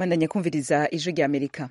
mwandanya kumviriza ijwi rya amerika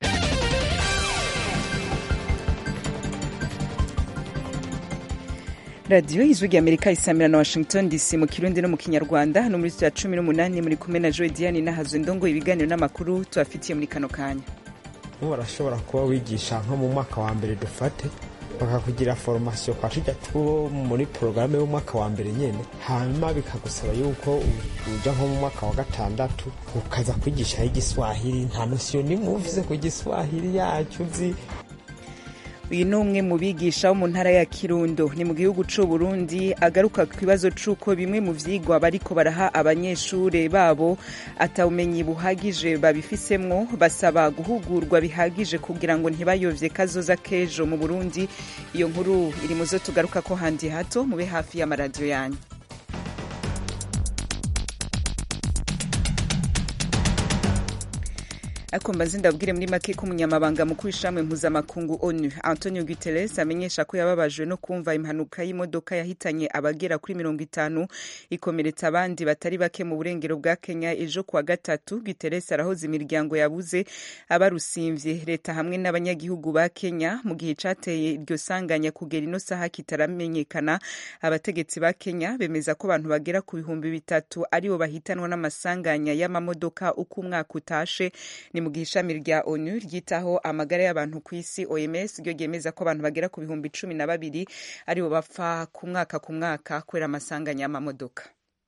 radiyo ijwi rya amerika isamira na washington dc mu kirundi no mu kinyarwanda hano muri studio ya cumi n'umunani muri kumwe na joe diane nahazo ndongo ibiganiro n'amakuru tubafitiye muri kano kanya barashobora kuba wigisha nko mu mwaka wa mbere dufate bakakugira foromasiyo kwa tujya two muri porogaramu y'umwaka wa mbere nyine hanyuma bikagusaba yuko uja nko mu mwaka wa gatandatu ukaza kwigishaho igiswahili nta nosiyo nimwe uvuze ku giswahili yacyo uzi uyu ni umwe mu bigisha wo mu ntara ya kirundo ni mu gihugu c'u burundi agaruka ku kibazo c'uko bimwe mu vyigwa bariko baraha abanyeshure babo atawumenyi buhagije babifisemwo basaba guhugurwa bihagije kugira ngo ntibayovye kazoza k'ejo mu burundi iyo nkuru iri mu zo tugaruka ko handi hato mube hafi y'amaradiyo yanyu ariko mbaze ndabwire muri make ko umunyamabanga mukuru w'ishamwe mpuzamakungu onu antonio guterres amenyesha ko yababajwe no kumva impanuka y'imodoka yahitanye abagera kuri mirongo itanu ikomeretsa abandi batari bake mu burengero bwa kenya ejo kuwa gatatu guterres arahoza imiryango yabuze abarusimvye leta hamwe n'abanyagihugu ba kenya mu gihe cateye iryo sanganya kugera ino saha kitaramenyekana abategetsi ba kenya bemeza ko abantu bagera ku bihumbi bitatu aribo bahitanwa n'amasanganya y'amamodoka uko umwaka utashe ni mu gihe ishami rya onu ryitaho amagara y'abantu ku isi oms ryo ryemeza ko abantu bagera ku bihumbi cumi na babiri aribo bapfa ku mwaka ku mwaka kubera amasanganya y'amamodoka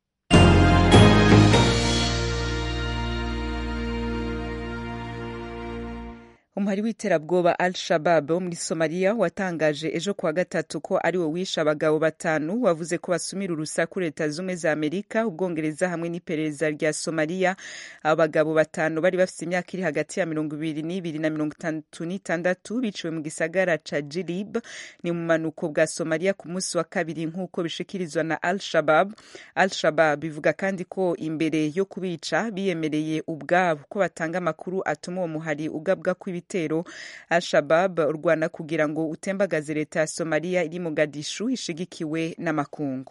umuhari w'iterabwoba al shabab wo muri somaliya watangaje ejo kuwa gatatu ko ari wo wishe abagabo batanu wavuze ko basumira urusaku leta zumwe za amerika ubwongereza hamwe n'iperereza rya somaliya abo bagabo batanu bari bafite imyaka iri hagati ya mirongo ibiri n'ibiri na mirongo itandatu n'itandatu biciwe mu gisagara ca jirib ni mu manuko bwa somaliya ku munsi wa kabiri nk'uko bishikirizwa na al shabab al shabab bivuga kandi ko imbere yo kubica biyemereye ubwabo ko batanga amakuru atuma uwo muhari ugabwa kw'ibiti ibitero al-shabab urwana kugira ngo utembagaze leta ya somaliya iri mogadishu ishigikiwe n'amakungu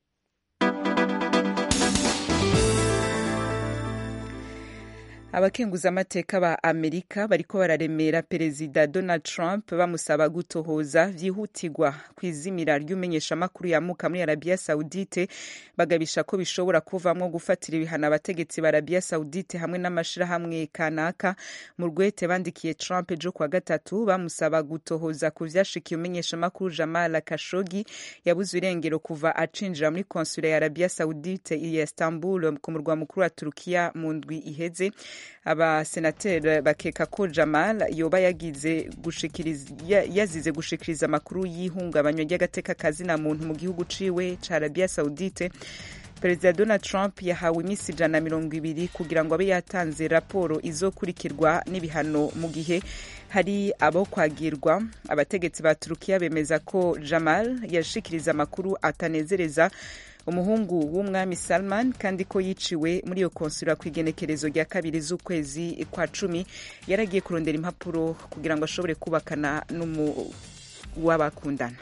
abakenguzamateka ba amerika bariko bararemera perezida donald trump bamusaba gutohoza vyihutirwa ku izimira ry'umenyeshamakuru yamuka muri arabiya saudite bagabisha ko bishobora kuvamwo gufatira ibihano abategetsi ba arabiya saudite hamwe n'amashirahamwe kanaka mu rwete bandikiye trump ejo kwa gatatu bamusaba gutohoza ku vyashikiye umenyeshamakuru jamal kashogi yabuze irengero kuva acinjira muri konsula ya arabiya saudite ya istanbul ku murwa mukuru wa turukiya mu ndwi iheze abasenateri bakeka ko jamal yoba yagize gushikiriza yazize gushikiriza amakuru y'ihungabanywa ry'agateka kazina muntu mu gihugu ciwe ca arabiya saudite perezida donald trump yahawe iminsi ijana na mirongo ibiri kugira ngo abe yatanze raporo izokurikirwa n'ibihano mu gihe hari abo kwagirwa abategetsi ba turukiya bemeza ko jamal yashikiriza amakuru atanezereza umuhungu w'umwami salman kandi ko yiciwe muri iyo konsula ku igenekerezo rya kabiri z'ukwezi kwa cumi yaragiye kurondera impapuro kugira ngo ashobore kubakana n'uwabakundana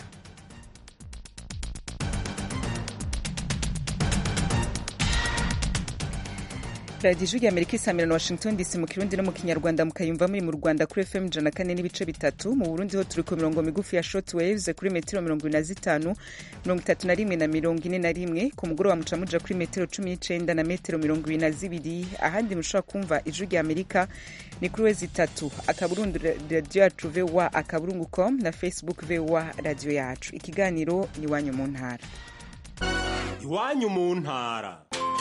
radiyo ijwi amerika isamira na washington dc mu kirundi no mu kinyarwanda mukayumva muri mu rwanda kuri fm ijana kane n'ibice bitatu mu burundi ho turi ku mirongo migufi ya short waves kuri metero mirongo ibiri na zitanu mirongo itatu na rimwe na mirongo ine na rimwe ku mugoroba muca muja kuri metero cumi n'icenda na metero mirongo ibiri na zibiri ahandi mushobora kumva ijwi rya amerika ni kuri wezi itatu akaburundu radiyo yacu voa akaburungu com na facebook voa radiyo yacu ikiganiro ni iwanyu mu ntara iwanyu mu ntara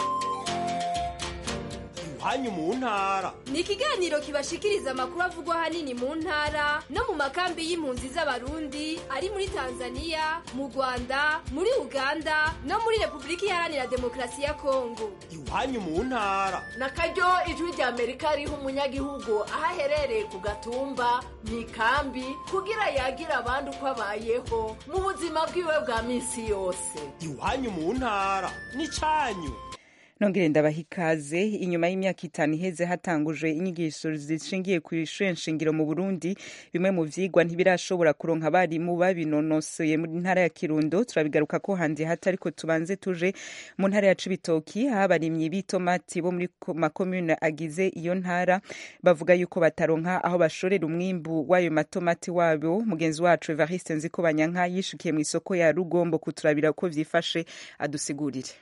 hanyu mu ntara ni ikiganiro kibashikiriza amakuru avugwa hanini mu ntara no mu makambi y'impunzi z'abarundi ari muri tanzania mu rwanda muri uganda no muri repubulika iharanira demokarasi ya kongo iwanyu mu ntara na karyo ijwi rya amerika riha umunyagihugu aho aherereye ku gatumba mu ikambi kugira yagira abandi uko abayeho mu buzima bwiwe bwa minsi yose iwanyu mu ntara ni cyanyu nongere ndabaha ikaze inyuma y'imyaka itanu iheze hatangujwe inyigisho zishingiye ku ishure nshingiro mu burundi bimwe mu vyigwa ntibirashobora kuronka abarimu babinonosoye mu ntara ya kirundo turabigaruka ko handi hata ariko tubanze tuje mu ntara ya cibitoki aho abarimyi b'itomati bo muri makomune agize iyo ntara bavuga yuko bataronka aho bashorera umwimbu w'ayo matomati wabo mugenzi wacu evariste nziko banyanka yishukiye mu isoko ya rugombo kuturabira ko vyifashe adusigurire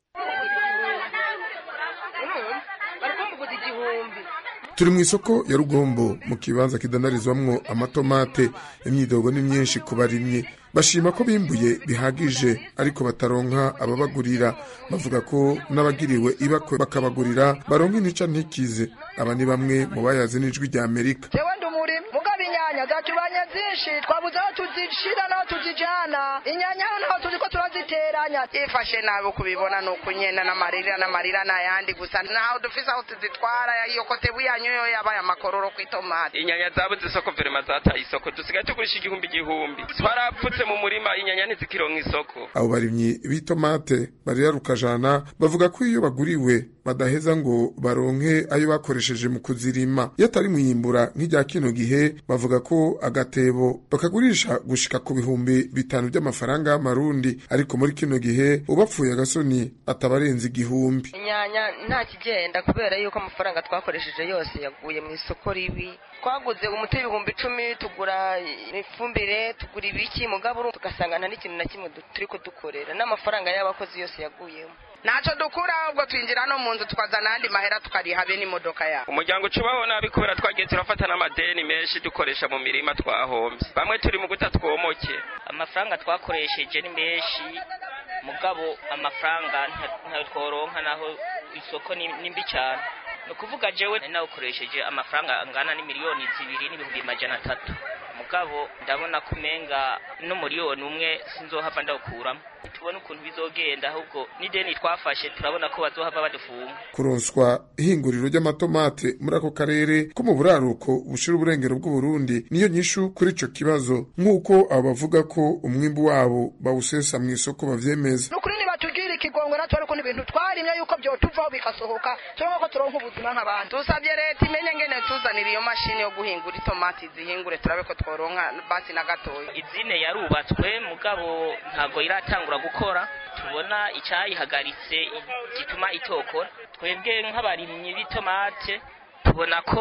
turi mu isoko ya rugombo mu kibanza kidandarizwamwo amatomate imyidogo ni myinshi ku barimyi bashima ko bimbuye bihagije ariko bataronka ababagurira bavuga ko n'abagiriwe ibakwe bakabagurira baronka intica ntikize aba ni bamwe mu bayazi n'ijwi rya amerika jewe ndi umurimi mugabo inyanya zatubanye zinshi twabuze aho tuzishira n'aho tuzijana inyanya hano aho tuzi ko turaziteranya ifashe nabi kubibona ni ukunyena n'amarira n'amarira n'ayandi gusa ntaho dufise aho tuzitwara iyo kotebu yanyu yo yabaye amakororo ku itomati inyanya zabuze isoko verema zataye isoko dusigaye tugurisha igihumbi igihumbi twarapfutse mu murima inyanya ntizikironka isoko abo barimyi b'itomate barira rukajana bavuga ko iyo baguriwe badaheza ngo baronke ayo bakoresheje mu kuzirima iyo atari mwiyimbura nk'irya kino gihe bavuga ko agatebo bakagurisha gushika ku bihumbi bitanu by'amafaranga y'amarundi ariko muri kino gihe ubapfuye agasoni atabarenza igihumbi inyanya nta kigenda kubera yuko amafaranga twakoresheje yose yaguye mu isoko ribi twaguze umuti w'ibihumbi icumi tugura ifumbire tugura ibiki mugabo tugasanga nta n'ikintu na kimwe turi kudukorera n'amafaranga y'abakozi yose yaguyemo ntacyo dukura ahubwo twinjira no mu nzu tukazana ayandi mahera tukariha be n'imodoka yabo umuryango ucubaho nabi kubera twagiye turafata n'amadeni menshi dukoresha mu mirima twahombye bamwe turi mu guta twomoke amafaranga twakoresheje ni menshi mugabo amafaranga ntayo tworonka naho isoko ni mbi cyane ni ukuvuga jewe nawukoresheje amafaranga angana n'imiliyoni zibiri n'ibihumbi majana atatu mugabo ndabona ko umenga n'umuriyoni umwe sinzohava ndawukuramo tubone ukuntu bizogenda ahubwo n'ideni twafashe turabona ko bazohava badufunga kuronswa ihinguriro ry'amatomate muri ako karere ko mu buraruko bushira uburengero bw'uburundi niyo nyishu kuri ico kibazo nk'uko abo bavuga ko umwimbu wabo bawusesa mu isoko bavyemeza nukuri nibatugirira ikigongwe natwe ariko n'ibintu twarimye yuko vyotuvaho bikasohoka turonka ko turonka ubuzima nk'abandi dusabye leta imenye ngene tuzanira iyo mashini yo guhingura itomati zihingure turabe ko tworonka basi na gatoya izine yarubatswe mugabo ntabwo iratangura gukora tubona icyayihagaritse gituma itokora twebwe nk'abarimyi b'itomate tubona ko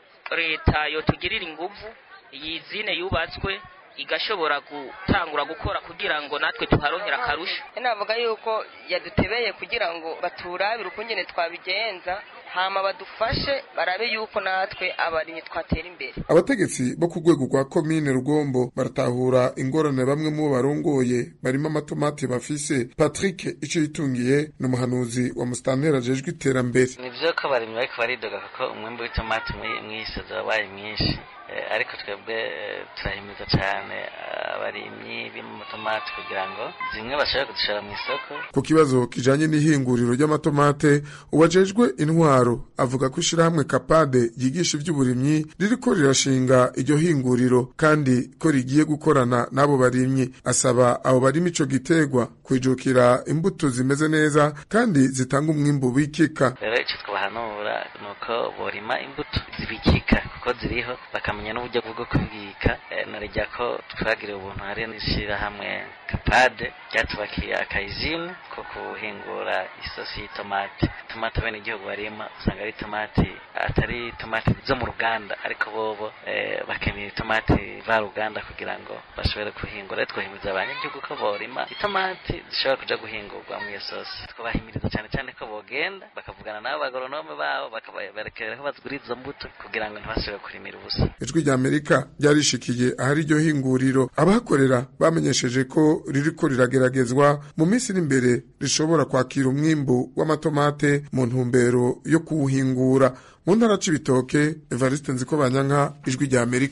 leta yotugirira inguvu iyi zine yubatswe igashobora gutangura gukora kugira ngo natwe tuharonkera akarusho navuga yuko yadutebeye kugira ngo baturabire ukungene twabigenza hama badufashe barabe yuko natwe abarimyi twatera imbere abategetsi bo ku rwego rwa komine rugombo baratahura ingorane bamwe mu bo barongoye barimo amatomati bafise patrick ico yitungiye ni umuhanuzi wa musitanteri ajejwe iterambere ni vyo ko abarimyi bariko baridoga kuko umwimbu w'itomati mw'isozo wabaye mwinshi ariko twebwe turahimiza cyane abarimyi b'amatomati kugira ngo zimwe bashobore kuzishora mu isoko ku kibazo kijanye n'ihinguriro ry'amatomate uwajejwe intwaro avuga ko ishirahamwe kapade ryigisha ivy'uburimyi ririko rirashinga iryo hinguriro kandi ko rigiye gukorana n'abo barimyi asaba abo barima ico gitegwa kwijukira imbuto zimeze neza kandi zitanga umwimbu bikika rero ico twabahanura ni uko borima imbuto zibikika kuko ziriho bakamenya n'uburyo bwo kubibika narijya ko twagiriye ubuntu hari n'ishyirahamwe kapade ryatubakiye akayizine ko guhingura isosi y'itomati tomati bene igihugu barima usanga ari tomati atari tomati zo mu ruganda ariko bobo bakeneye itomati varuganda kugira ngo bashobore guhingura twahimiriza abanyagihugu ko borima itomati zishobora kuja guhingurwa mu iyo sosi twabahimiriza cyane cyane ko bogenda bakavugana n'abo bagoronome babo bakaberekera ko bazigurira izo mbuto kugira ngo ntibashobore kurimira ubusa ijwi rya amerika ryarishikiye ahari iryo hinguriro abahakorera bamenyesheje ko ririko rirageragezwa mu minsi iri imbere rishobora kwakira umwimbu w'amatomate mu ntumbero yo kuwuhingura mu ntara c'ibitoke evariste nziko banyanka ijwi rya amerika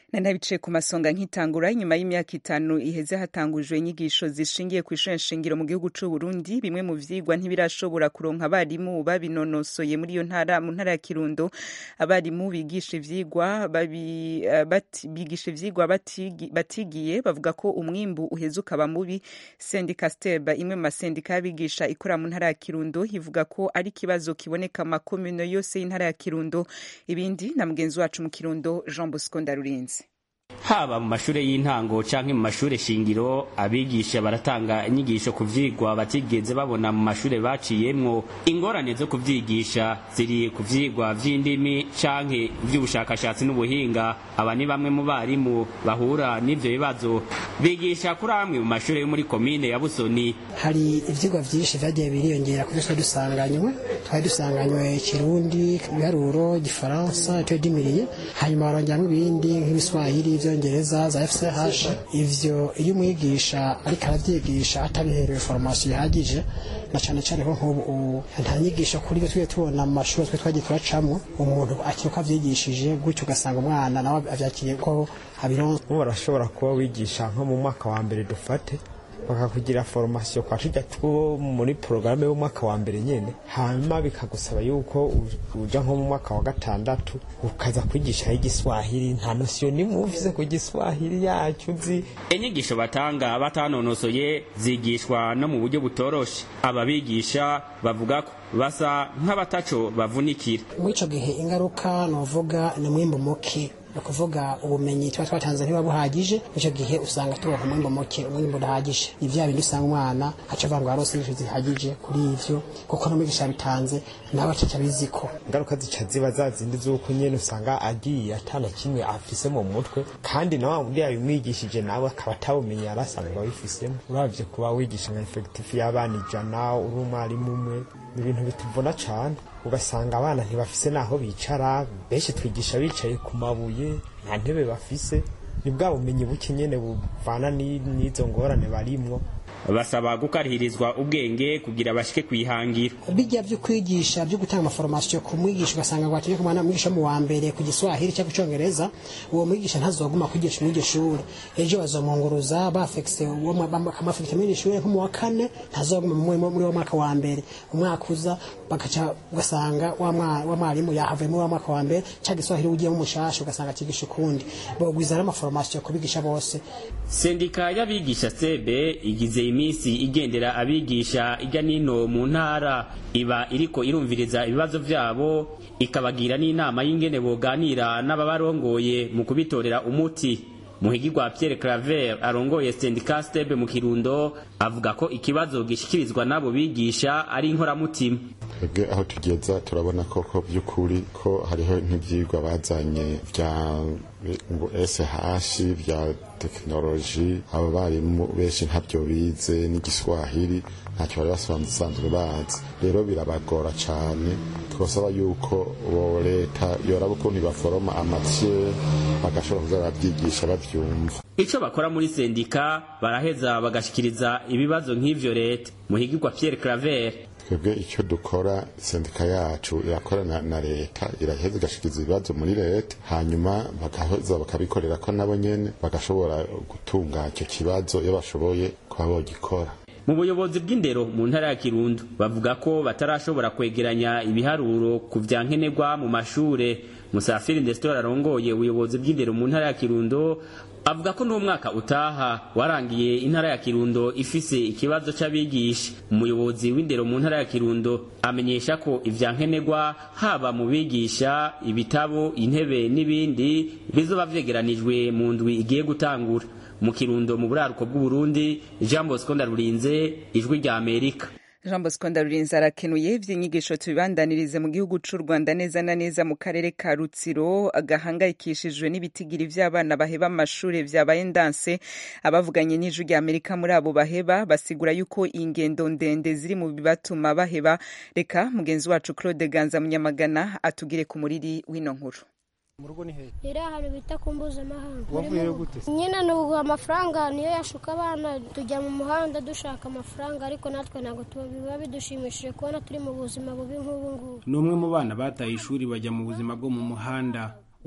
na ntabicaye ku masonga nk'itangura inyuma y'imyaka itanu iheze hatangujwe inyigisho zishingiye ku ishuri nshingiro mu gihugu c'u Burundi bimwe mu vyigwa ntibirashobora kuronka abarimu babinonosoye muri iyo ntara mu ntara ya Kirundo abarimu bigisha ivyigwa babi, uh, bati, bigisha ivyigwa batigi, batigiye bavuga ko umwimbu uheze ukaba mubi sendika steba imwe mu masendika y'abigisha ikora mu ntara ya Kirundo ivuga ko ari ikibazo kiboneka mu makomune yose y'intara ya Kirundo ibindi na mugenzi wacu mu Kirundo Jean Bosco Ndarurinze haba mu mashure y'intango canke mu mashure shingiro abigisha baratanga inyigisho ku vyigwa batigeze babona mu mashure baciyemwo ingorane zo kuvyigisha ziri ku vyigwa vy'indimi canke vy'ubushakashatsi n'ubuhinga aba ni bamwe mu barimu bahura n'ivyo bibazo bigisha kuri amwe mu mashure yo muri komine ya Busoni hari ivyigwa vyinshi vyagiye biriyongera kuri twe dusanganywe twari dusanganywe kirundi ibiharuro igifaransa icyo dimiriye hanyuma barongeramwo ibindi nk'ibiswahili ivyongereza za FCH ivyo iyo umwigisha ariko aravyigisha atabiherewe formation ihagije na cane cane ko nk'ubu nta nyigisho kuri byo twiye tubona mu mashuri twe twagiye turacamwo umuntu akiruka avyigishije gutyo ugasanga umwana nawe avyakiriye ko abironse barashobora kuba wigisha nko mu mwaka wa mbere dufate bakakugira formation kwa tujya two muri programme y'umwaka wa mbere nyene hanyuma bikagusaba yuko uja nko mu mwaka wa gatandatu ukaza kwigisha igiswahili nta nosiyo nimwe ufise ku giswahili yacu uzi inyigisho batanga batanonosoye zigishwa no mu buryo butoroshe ababigisha bavuga ko basa nk'abataco bavunikira muri ico gihe ingaruka novuga ni mwimbu muke ni ukuvuga ubumenyi tuba twatanze ntiba buhagije icyo gihe usanga turonka umwimbo muke umwimbo udahagije ni bya bindi usanga umwana aca avuga ngo yarose inyigisho zihagije kuri ivyo kuko n'umwigisha yabitanze nawe acaca abiziko ingaruka zica ziba za zindi z'uko nyene usanga agiye atana kimwe afise mu mutwe kandi na wa wundi yabimwigishije nawe akaba atabumenyi yari asanzwe abifisemo uravye kuba wigisha nka efekitifu y'abana ijana uri umwarimu umwe ni ibintu bituvuna cane ugasanga abana ntibafise naho bicara benshi twigisha bicaye ku mabuye nta ntebe bafise ni bwa bumenyi buke nyene buvana n'izo ngorane barimwo basaba gukarihirizwa ubwenge kugira bashike kwihangira bijya byo kwigisha byo gutanga amaforomasiyo ku mwigisha ugasanga ngo atinye kumwana mwigisha mu wa mbere ku giswahili cyangwa icyongereza uwo mwigisha ntazoguma kwigisha muri iryo shuri ejo bazomunguruza bafekise bakamafekita muri iryo shuri nko mu wa kane ntazoguma muri wa mwaka wa mbere umwaka uza bagaca ugasanga wa mwarimu yahavuye muri wa mwaka wa mbere cyangwa igiswahili ugiyemo umushasha ugasanga atigisha ukundi bogwiza n'amaforomasiyo kubigisha bose sendika y'abigisha sebe igize iminsi igendera abigisha ijya nino mu ntara iba iriko irumviriza ibibazo vyabo ikabagira n'inama y'ingene boganira n'ababarongoye mu kubitorera umuti muhigirwa Pierre Claver arongoye sendika stebe mu Kirundo avuga ko ikibazo gishikirizwa n'abo bigisha ari inkoramutima twebwe aho tugeza turabona koko by'ukuri ko hariho nk'ibyigwa bazanye bya SH bya tekinoloji abo barimu benshi ntabyo bize n'igiswahili ntacyo bari basanzwe bazi rero birabagora cyane twasaba yuko bo leta yoraba ukuntu baforoma amatiye bagashobora kuza barabyigisha babyumva ico bakora muri sendika baraheza bagashikiriza ibibazo nk'ivyo leta muhigirwa Pierre Claver twebwe icyo dukora sendika yacu irakorana na leta iraheza igashikiriza ibibazo muri leta hanyuma bagaheza bakabikorera ko nabo nyene bagashobora gutunga icyo kibazo iyo bashoboye kuba bogikora mu buyobozi bw'indero mu ntara ya kirundo bavuga ko batarashobora kwegeranya ibiharuro ku vya nkenerwa mu mashure musafiri ndesitora arongoye ubuyobozi bw'indero mu ntara ya kirundo avuga ko n'umwaka utaha warangiye intara ya kirundo ifise ikibazo c'abigisha umuyobozi w'indero mu ntara ya kirundo amenyesha ko ivya nkenerwa haba mu bigisha ibitabo intebe n'ibindi bizoba vyegeranijwe mu ndwi igiye gutangura mu kirundo mu buraruko bw'uburundi jean bosco ndarurinze ijwi rya amerika jean bosco ndarurinze arakenuye ivy'inyigisho tubibandanirize mu gihugu c'u rwanda neza na neza mu karere ka rutsiro gahangayikishijwe n'ibitigiri vy'abana baheba amashure vyabaye ndanse abavuganye n'ijwi rya amerika muri abo baheba basigura yuko ingendo ndende ziri mu bibatuma baheba reka mugenzi wacu claude ganza munyamagana atugire ku muriri w'ino nkuru mu rugo ni hehe iri ahantu bita ku mpuzamahanga wavuyeyo gute nyine ni ubu amafaranga niyo yashuka abana tujya mu muhanda dushaka amafaranga ariko natwe ntabwo biba bidushimishije kubona turi mu buzima bubi nk'ubu ngubu ni umwe mu bana bataye ishuri bajya mu buzima bwo mu muhanda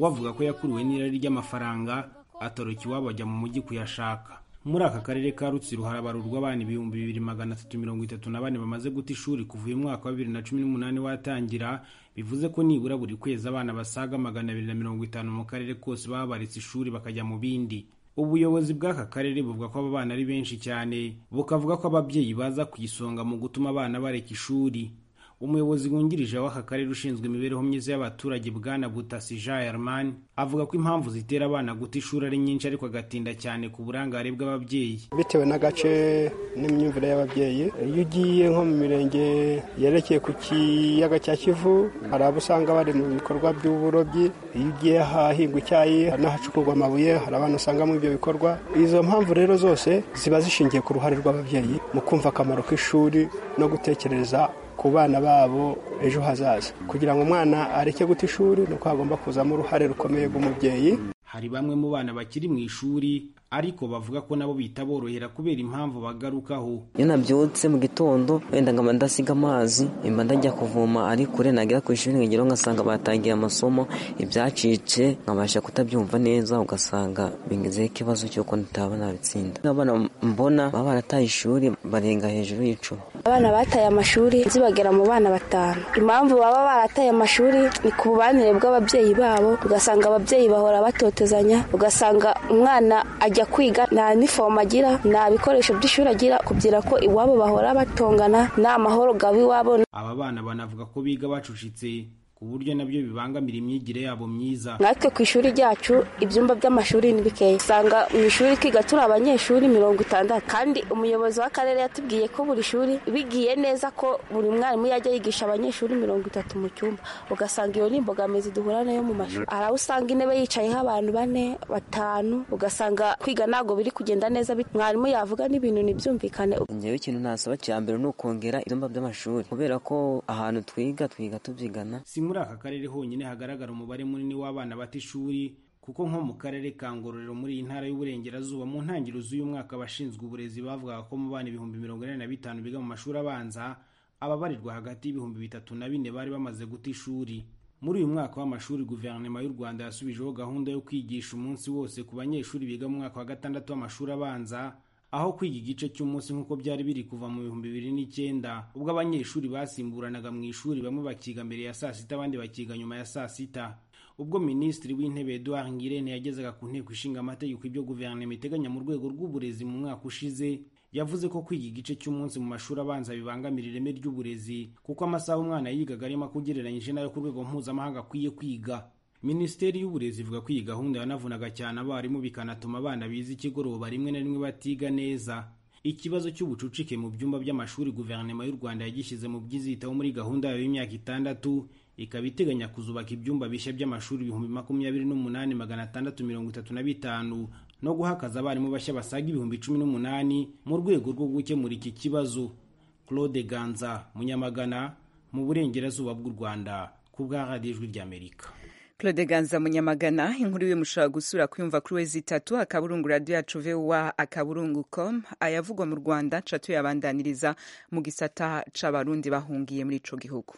we avuga ko yakuriwe n'irari ry'amafaranga atoroka iwabo ajya mu mujyi kuyashaka muri aka karere ka rutsiro harabarurwa abana ibihumbi bibiri magana atatu mirongo itatu na bane bamaze guta ishuri kuva uyu mwaka wa bibiri na cumi n'umunani watangira bivuze ko nibura buri kwezi abana basaga magana abiri na mirongo itanu mu karere kose baba baretse ishuri bakajya mu bindi ubuyobozi bw'aka karere buvuga ko aba bana ari benshi cyane bukavuga ko ababyeyi baza ku isonga mu gutuma abana bareka ishuri umuyobozi wungirije w'aka karere ushinzwe imibereho myiza y'abaturage bwana butasi jean herman avuga ko impamvu zitera abana guta ishuri ari nyinshi ariko agatinda cyane ku burangare bw'ababyeyi bitewe n'agace n'imyumvire y'ababyeyi iyo ugiye nko mu mirenge yerekeye ku kiyaga cya kivu hari abo usanga bari mu bikorwa by'uburobyi iyo ugiye ahahingwa icyayi n'ahacukurwa amabuye hari abantu usanga muri ibyo bikorwa izo mpamvu rero zose ziba zishingiye ku ruhare rw'ababyeyi mu kumva akamaro k'ishuri no gutekereza ku bana babo ejo hazaza kugira ngo umwana areke guta ishuri ni uko hagomba kuzamo uruhare rukomeye rw'umubyeyi hari bamwe mu bana bakiri mu ishuri ariko bavuga ko nabo bitaborohera kubera impamvu bagarukaho iyo nabyutse mu gitondo wenda nkaba ndasiga amazi mba ndajya kuvoma ari kure nagera ku ishuri nkageraho ngasanga batangiye amasomo ibyacitse nkabasha kutabyumva neza ugasanga bingezeho ikibazo cy'uko ntitaba nabitsinda abana mbona baba barataye ishuri barenga hejuru y'icumi abana bataye amashuri zibagera mu bana batanu impamvu baba barataye amashuri ni ku bubanire bw'ababyeyi babo ugasanga ababyeyi bahora batotezanya ugasanga umwana ajya kwiga nta nifomu agira nta bikoresho by'ishuri agira kugira ko iwabo bahora batongana nta mahoro gaba iwabo aba bana banavuga ko biga bacucitse ku buryo nabyo bibangamira imyigire yabo myiza natwe ku ishuri ryacu ibyumba by'amashuri ni bikeya usanga mu ishuri twiga turi abanyeshuri mirongo itandatu kandi umuyobozi w'akarere yatubwiye ko buri shuri bigiye neza ko buri mwarimu yajya yigisha abanyeshuri mirongo itatu mu cyumba ugasanga iyo ni imbogamizi duhura nayo mu mashuri hari aho usanga intebe yicayeho abantu bane batanu ugasanga kwiga ntabwo biri kugenda neza mwarimu yavuga n'ibintu ntibyumvikane ngewe ikintu nasaba cya mbere ni ukongera ibyumba by'amashuri kubera ko ahantu twiga twiga tubyigana muri aka karere honyine hagaragara umubare munini w'abana bata ishuri kuko nko mu karere ka ngororero muri iyi ntara y'uburengerazuba mu ntangiriro z'uyu mwaka abashinzwe uburezi bavugaga ko mu bana ibihumbi mirongo ine na bitanu biga mu mashuri abanza ababarirwa hagati y'ibihumbi bitatu na bine bari bamaze guta ishuri muri uyu mwaka w'amashuri guverinoma y'u rwanda yasubijeho gahunda yo kwigisha umunsi wose ku banyeshuri biga mu mwaka wa gatandatu w'amashuri abanza aho kwiga igice cy'umunsi nk'uko byari biri kuva mu bihumbi bibiri n'icyenda ubwo abanyeshuri basimburanaga mu ishuri bamwe bakiga mbere ya saa sita abandi bakiga nyuma ya saa sita ubwo minisitiri w'intebe eduard ngirente yagezaga ku nteko ishinga amategeko ibyo guverinoma iteganya mu rwego rw'uburezi mu mwaka ushize yavuze ko kwiga igice cy'umunsi mu mashuri abanza bibangamira ireme ry'uburezi kuko amasaha umwana yigaga arimo akugereranyije n'ayo ku rwego mpuzamahanga akwiye kwiga minisiteri y'uburezi ivuga ko iyi gahunda yanavunaga cyane abarimu bikanatuma abana biza ikigoroba rimwe na rimwe batiga neza ikibazo cy'ubucucike mu byumba by'amashuri guverinoma y'u rwanda yagishyize mu byizitaho muri gahunda yayo y'imyaka itandatu ikaba iteganya kuzubaka ibyumba bishya by'amashuri ibihumbi makumyabiri n'umunani magana atandatu mirongo itatu na bitanu no guhakaza abarimu bashya basaga ibihumbi cumi n'umunani mu rwego rwo gukemura iki kibazo claude ganza munyamagana mu burengerazuba bw'u rwanda ku bwa radiyo ijwi ry'amerika claude ganza munyamagana inkuru iwe mushobora gusura kuyumva kuri wezi itatu akaburungu radiyo yacu vowa akaburungu com ayavugwa mu rwanda ca tuyabandaniriza mu gisata c'abarundi bahungiye muri ico gihugu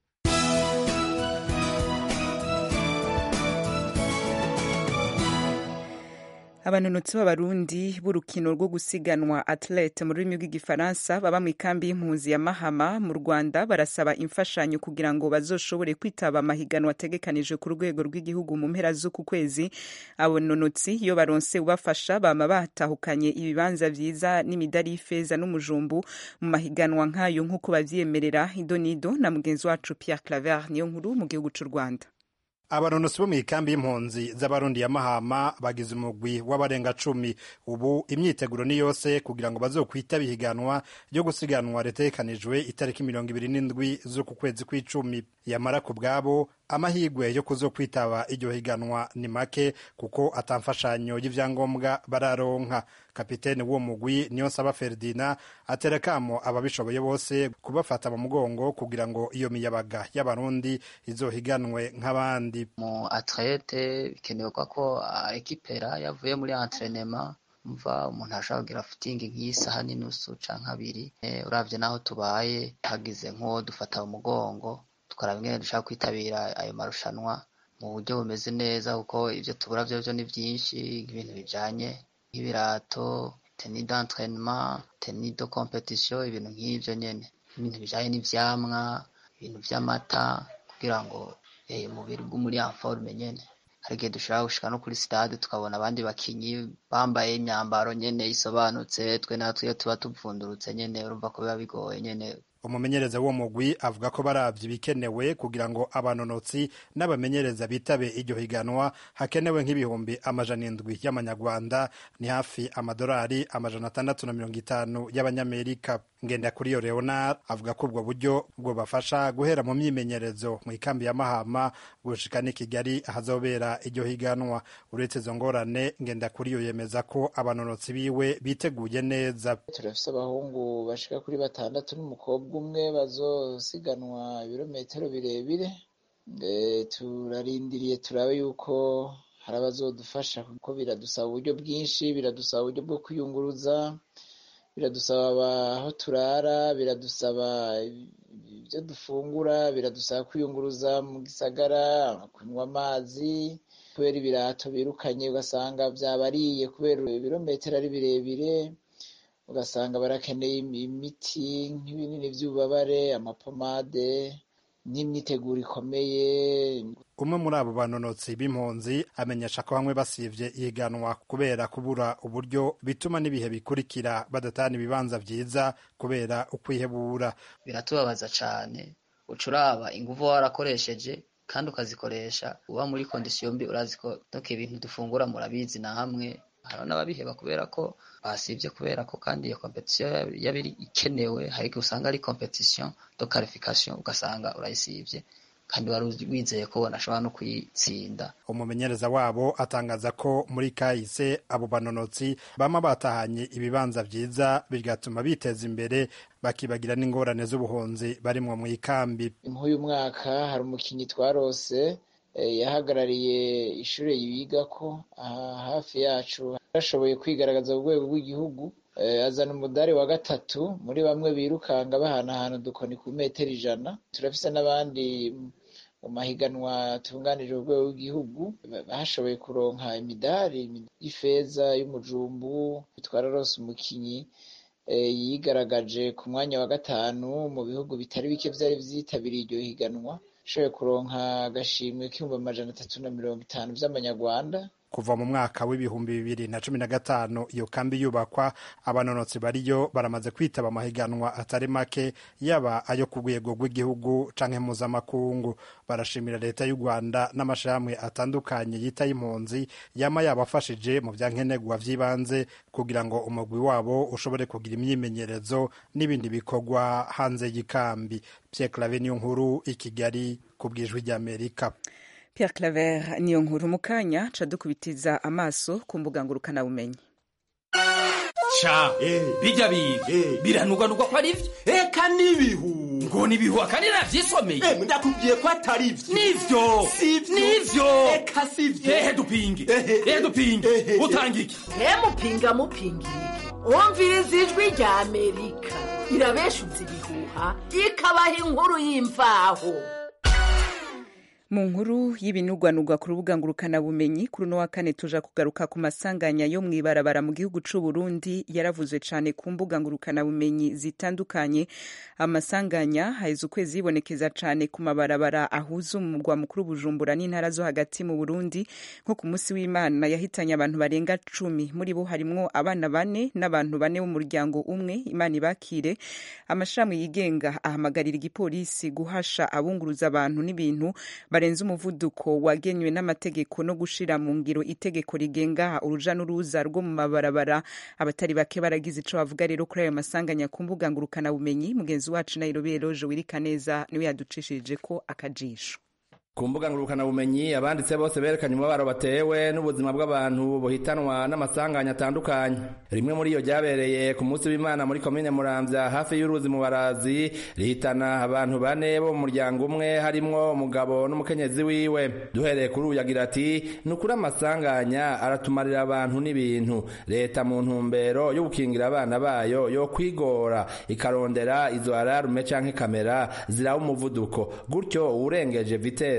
abanonotsi b'abarundi b'urukino rwo gusiganwa atlete mu rurimi rw'igifaransa baba mu ikambi y'impunzi ya mahama mu rwanda barasaba imfashanyo kugira ngo bazoshobore kwitaba amahiganwa ategekanije ku rwego rw'igihugu mu mpera z'uku kwezi abanonotsi iyo baronse ubafasha bama batahukanye ibibanza vyiza n'imidari y'ifeza n'umujumbu mu mahiganwa nk'ayo nk'uko bavyemerera idonido na mugenzi wacu pierre claver niyo nkuru mu gihugu c'u rwanda abanonosi bo mu ikambi y'impunzi z'abarundi ya mahama bagize umugwi w'abarenga cumi ubu imyiteguro ni yose kugira ngo bazokwita bihiganwa ryo gusiganwa ritegekanijwe itariki mirongo ibiri n'indwi z'uku kwezi kw'icumi yamara ku bwabo amahirwe yo kuzo kwitaba iryo higanwa ni make kuko atamfashanyo y'ivyangombwa bararonka kapitene w'uwo mugwi niyo nsaba ferdina atera kamo ababishoboye bose kubafata mu mugongo kugira ngo iyo miyabaga y'abarundi izohiganwe nk'abandi mu atlete bikenewe ko ekipera yavuye muri entrenema mva umuntu ashobora kugira fitingi nk'isaha n'inusu canke abiri uravye naho tubaye hagize nk'uwo dufata mu mugongo tukaraba ingene dushaka kwitabira ayo marushanwa mu buryo bumeze neza kuko ibyo tubura byo byo ni byinshi ibintu bijanye nk'ibirato teni d'entraînement teni de competition ibintu nk'ibyo nyene ibintu bijanye n'ivyamwa ibintu vy'amata kugira ngo eh, umubiri muri en forme nyene hari igihe dushobora gushika no kuri stade tukabona abandi bakinyi bambaye imyambaro nyene isobanutse twe natwe iyo tuba tuvundurutse nyene urumva ko biba bigoye nyene umumenyereza w'uwo mugwi avuga ko baravye ibikenewe kugira ngo abanonotsi n'abamenyereza bitabe iryo higanwa hakenewe nk'ibihumbi amajana indwi y'amanyarwanda ni hafi amadolari amajana atandatu na mirongo itanu y'abanyamerika ngenda kuri iyo leonard avuga ko ubwo buryo bwobafasha guhera mu myimenyerezo mu ikambi ya mahama gushika n'i kigali ahazobera iryo higanwa uretse izo ngorane ngenda kuri iyo yemeza ko abanonotsi biwe biteguye neza turafise abahungu bashika kuri batandatu n'umukobwa umwe bazosiganwa ibirometero birebire Eh, turarindiriye turabe yuko hari abazodufasha kuko biradusaba uburyo bwinshi biradusaba uburyo bwo kwiyunguruza biradusaba aho turara biradusaba ibyo dufungura biradusaba kwiyunguruza mu gisagara kunywa amazi kubera ibirato birukanye ugasanga byabariye kubera ibirometero ari birebire ugasanga barakeneye imiti nk'ibinini by'ububabare amapomade n'imyiteguro ikomeye umwe muri abo banonotsi b'impunzi amenyesha ko bamwe basivye ihiganwa kubera kubura uburyo bituma n'ibihe bikurikira badatana ibibanza vyiza kubera ukwihebura biratubabaza cane uca uraba inguvu warakoresheje kandi ukazikoresha uba muri kondisiyo mbi urazi ko doke ibintu dufungura murabizi na hamwe hari n'ababiheba kubera ko basivye kubera ko kandi iyo competition yaba iri ikenewe hari igihe usanga ari competition de qualification ugasanga urayisivye kandi wari wizeye ko banashobora no kuyitsinda umumenyereza wabo atangaza ko muri kahise abo banonotsi bama batahanye ibibanza vyiza bigatuma biteza imbere bakibagira n'ingorane z'ubuhunzi barimwo mu ikambi nk'uyu mwaka hari umukinyi twarose yahagarariye ishuri yigako aha hafi yacu yarashoboye kwigaragaza ku rwego rw'igihugu azana umudari wa gatatu muri bamwe birukanga bahanahana udukoni ku metero ijana turafise n'abandi mu mahiganwa atunganije urwego rw'igihugu bashoboye kuronka imidari y'ifeza y'umujumbu twararose umukinyi yigaragaje ku mwanya wa gatanu mu bihugu bitari bike vyari vyitabiriye iryo higanwa ashoboye kuronka agashimwe k'ibihumbi amajana atatu na mirongo itanu vy'amanyarwanda kuva mu mwaka w'ibihumbi bibiri na cumi na gatanu iyo kambi yubakwa abanonotsi bariyo baramaze kwitaba amahiganwa atari make yaba ayo ku rwego rw'igihugu canke mpuzamakungu barashimira leta y'u rwanda n'amashirahamwe atandukanye yita y'impunzi yama yabafashije mu vyankenerwa vy'ibanze kugira ngo umugwi wabo ushobore kugira imyimenyerezo n'ibindi bikorwa hanze y'ikambi pierre clave niyo nkuru i kigali ku bwijwi ry'amerika Pierre Claver niyo nkuru mu kanya ca dukubitiza amaso ku mbuga ngurukanabumenyi ca bijya biga biranugwanugwa ko ari vyo eka n'ibihu ngo n'ibihu akandi navyisomeye ndakubwiye ko atari vyo nivyo nivyo eka sivyo ehe dupinge ehe dupinge utanga iki mupinga mupinga iki wumviriza ijwi rya amerika irabeshuza ibihuha ikabaha inkuru y'imvaho mu nkuru y'ibinugwanugwa ku rubuga ngurukanabumenyi kuri uno wa kane tuja kugaruka ku masanganya yo mw'ibarabara mu gihugu c'u Burundi yaravuzwe cane ku mbuga ngurukanabumenyi zitandukanye amasanganya haheze ukwezi yibonekeza cane ku mabarabara ahuza umugwa mukuru Bujumbura n'intara zo hagati mu Burundi nko ku musi w'Imana yahitanye abantu barenga cumi muri bo harimwo abana bane n'abantu bane b'umuryango umwe Imana ibakire amashirahamwe yigenga ahamagarira igipolisi guhasha abunguruza abantu n'ibintu barenze umuvuduko wagenywe n'amategeko no gushira mu ngiro itegeko rigenga uruja n'uruza rwo mu mabarabara abatari bake baragize ico bavuga rero kuri ayo masanganya ku mbuga ngurukana bumenyi mugenzi wacu Nairobi Eloge wirika neza niwe yaducishije ko akajisho ku mbuga ngurukanabumenyi abanditse bose berekanye umubabaro batewe n'ubuzima bw'abantu buhitanwa n'amasanganya atandukanye rimwe muri iyo ryabereye ku munsi w'imana muri komine muramvya hafi y'uruzi mu barazi rihitana abantu bane bo mu muryango umwe harimwo umugabo n'umukenyezi wiwe duhereye kuri uyu yagira ati ni ukuri amasanganya aratumarira abantu n'ibintu leta mu ntumbero yo gukingira abana bayo yo kwigora ikarondera izo ararume canke kamera ziraba umuvuduko gutyo uwurengeje vitesi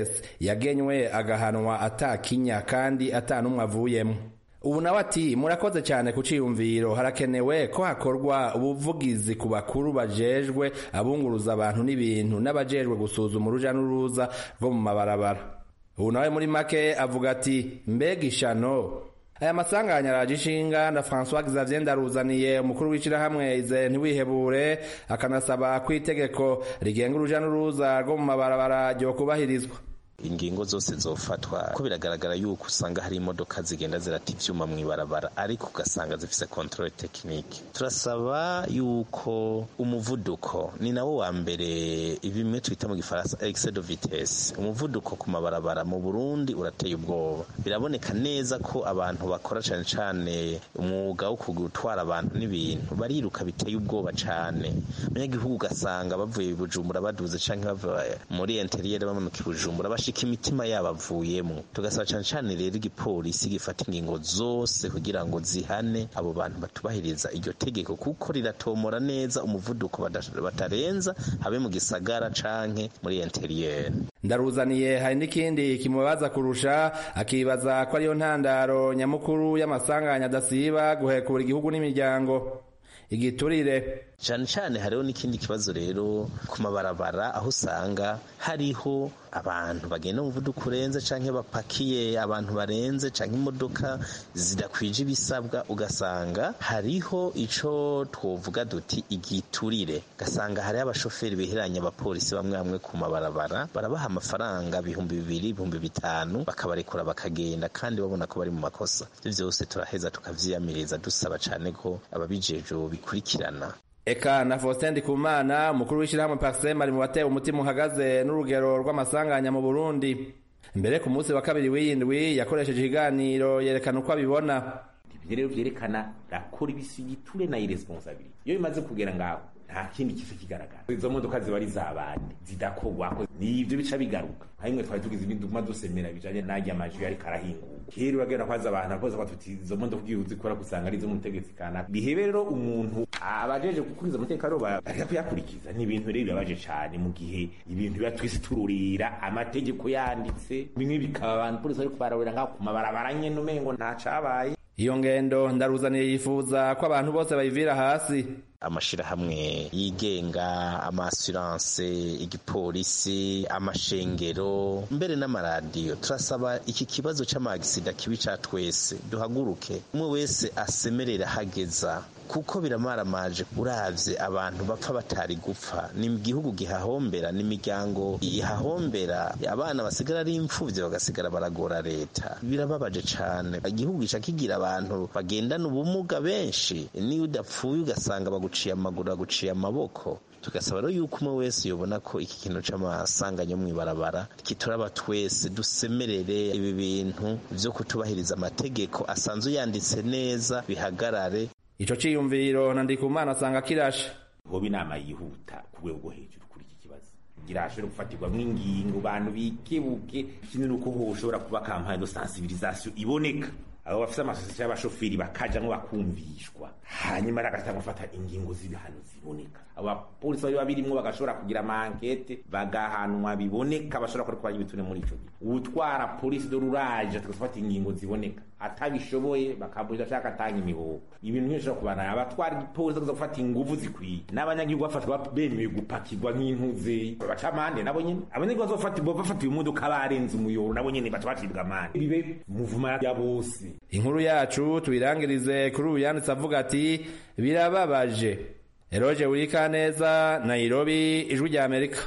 wese yagenywe agahanwa atakinya kandi atanumwe avuyemo ubu nawe ati murakoze cyane ku ciyumviro harakenewe ko hakorwa ubuvugizi ku bakuru bajejwe abunguruza abantu n'ibintu n'abajejwe gusuzuma uruja n'uruza rwo mu mabarabara ubu nawe muri make avuga ati mbega ishano aya masanganya araje ishinga na François Xavier Ndaruzaniye umukuru w'ishirahamwe ize ntiwihebure akanasaba ko itegeko rigenga uruja n'uruza rwo mu mabarabara ryo kubahirizwa ingingo zose zofatwa ko biragaragara yuko usanga hari imodoka zigenda zirata ivyuma mw'ibarabara ariko ugasanga zifise controle technique turasaba yuko umuvuduko ni nawo wa mbere bimwe twita mu gifaransa excès de vitesse umuvuduko ku mabarabara mu Burundi urateye ubwoba biraboneka neza ko abantu bakora cane cane umwuga wo gutwara abantu n'ibintu bariruka biteye ubwoba cane abanyagihugu ugasanga bavuye Bujumbura baduze canke bava muri interieur bamanuka Bujumbura bashika imitima yabo avuyemo tugasaba cyane cyane rero igipolisi gifata ingingo zose kugira ngo zihane abo bantu batubahiriza iryo tegeko kuko riratomora neza umuvuduko batarenza habe mu gisagara canke muri interieur ndaruzaniye hari n'ikindi kimubaza kurusha akibaza ko ariyo ntandaro nyamukuru y'amasanganya adasiba guhekura igihugu n'imiryango igiturire cyane cyane hariho n'ikindi kibazo rero ku mabarabara aho usanga hariho abantu bagenda umuvuduko urenze canke bapakiye abantu barenze canke imodoka zidakwije ibisabwa ugasanga hariho ico twovuga duti igiturire ugasanga hariho abashoferi biheranya abapolisi bamwe bamwe ku mabarabara barabaha amafaranga ibihumbi bibiri ibihumbi bitanu bakabarekura bakagenda kandi babona ko bari mu makosa ivyo vyose turaheza tukavyiyamiriza dusaba cane ko ababijejwe bikurikirana eka na Faustin Ndikumana umukuru w'ishyirahamwe Parsem ari mu batewe umutima uhagaze n'urugero rw'amasanganya mu Burundi mbere ku munsi wa kabiri w'iyindwi yakoresheje ikiganiro yerekana uko abibona ibyo rero vyerekana rakora ibisigiture na irresponsabilité iyo bimaze kugera ngaho nta kindi kife kigaragara izo modoka ziba ari z'abandi zidakorwako nivyo bica bigaruka harimwe twari tugize ibinduma dusemera bijanye n'arya amajwi ariko arahinguka kera uragenda kwaza abantu akoze batuti izo modoka ugiye uzikora kusanga ari izo mutegetsi kanaka bihe rero umuntu abajeje gukuriza umutekano bareka kuyakurikiza ni ibintu rero bibabaje cane mu gihe ibintu biba twese tururira amategeko yanditse bimwe bikaba abantu polisi bariko bararurira ngaho ku mabarabara nyene umengo nta cabaye iyo ngendo ndaruzaniye yifuza ko abantu bose bayivira hasi amashirahamwe yigenga amasuranse igipolisi amashengero mbere n'amaradiyo turasaba iki kibazo c'amagisida kibi ca twese duhaguruke umwe wese asemerera hageza kuko biramaramaje uravye abantu bapfa batari gupfa ni igihugu gihahombera ni imiryango ihahombera abana basigara ari imfuvyi bagasigara baragora leta birababaje cane igihugu gica kigira abantu bagendana ubumuga benshi niyo udapfuye ugasanga baguciye amaguru baguciye amaboko tugasaba rero yuko umwe wese yobona ko iki kintu c'amasanganya yo mw'ibarabara kituraba twese dusemerere ibi bintu vyo kutubahiriza amategeko asanzwe yanditse neza bihagarare ico ciyumviro na ndikumana asanga kirashe hoba inama yihuta ku rwego rwo hejuru kuri iki kibazo kugira hashobore gufatirwamwo ingingo abantu bikebuke ikindi ni uko hoshobora kuba kampanye de sensibilisation iboneka abo bafite amasosiyete y'abashoferi bakajamwo bakumvishwa hanyuma bagatanga gufata ingingo z'ibihano ziboneka abo bapolisi bari babirimwo bagashobora kugira amankete bagahanwa biboneka bashobora kuri kubagira ibitune muri ico gihe utwara polisi do ruraje atagafata ingingo ziboneka atabishoboye bakaburira ashaka atanga imihoho ibintu byinshi bishobora kubana abatwara ipolisi akaza gufata inguvu zikwiye n'abanyagihugu bafatwa bemewe gupakirwa nk'intuze baca amande nabo nyene abanyagihugu bazofata bafatiwe imodoka barenze umuyoro nabo nyene baca bacibwa amande bibe muvuma ya bose inkuru yacu tuyirangirize kuri ubu yanditse avuga ati birababaje eroje wirikaneza nairobi ijwi rya amerika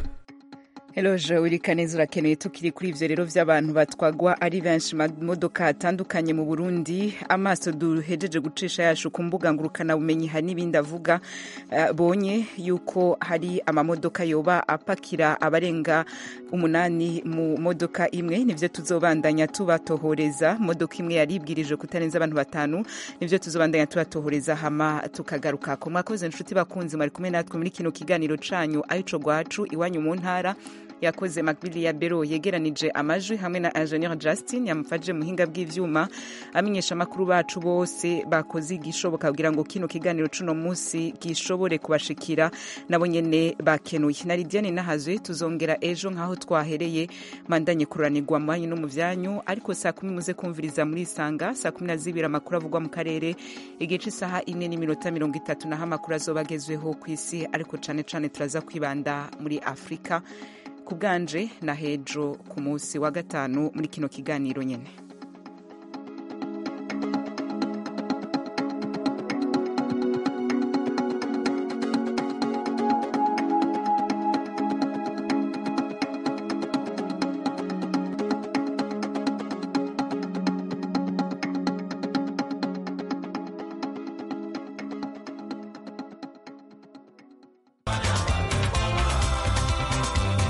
Eloje urikaneza urakeneye tukiri kuri ivyo rero vy'abantu batwagwa ari benshi mamodoka atandukanye mu Burundi amaso duhejeje gucisha yacu ku mbuga ngurukana bumenyi hari n'ibindi avuga uh, bonye yuko hari amamodoka yoba apakira abarenga umunani mu modoka imwe nivyo tuzobandanya tubatohoreza modoka imwe yaribwirije kutarenza abantu batanu nivyo tuzobandanya tubatohoreza hama tukagaruka ko mwakoze inshuti bakunzi mwari kumwe natwe muri kino kiganiro canyu ayico gwacu iwanyu mu ntara yakoze macbili ya bero yegeranije amajwi hamwe na ingenieur justin yamufashije muhinga bw'ivyuma amenyesha amakuru bacu bose bakoze igishoboka kugira ngo kino kiganiro cuno munsi gishobore kubashikira nabo nyene bakenuye na lidiane nahazwe tuzongera ejo nk'aho twahereye mandanye kuranirwa mu banyu no mu vyanyu ariko saa kumi muze kumviriza muri isanga saa kumi na zibiri amakuru avugwa mu karere igihe c'isaha ine n'iminota mirongo itatu naho amakuru azoba agezweho ku isi ariko cane cane turaza kwibanda muri afurika ku bwanje na hejo ku munsi wa gatanu muri kino kiganiro nyene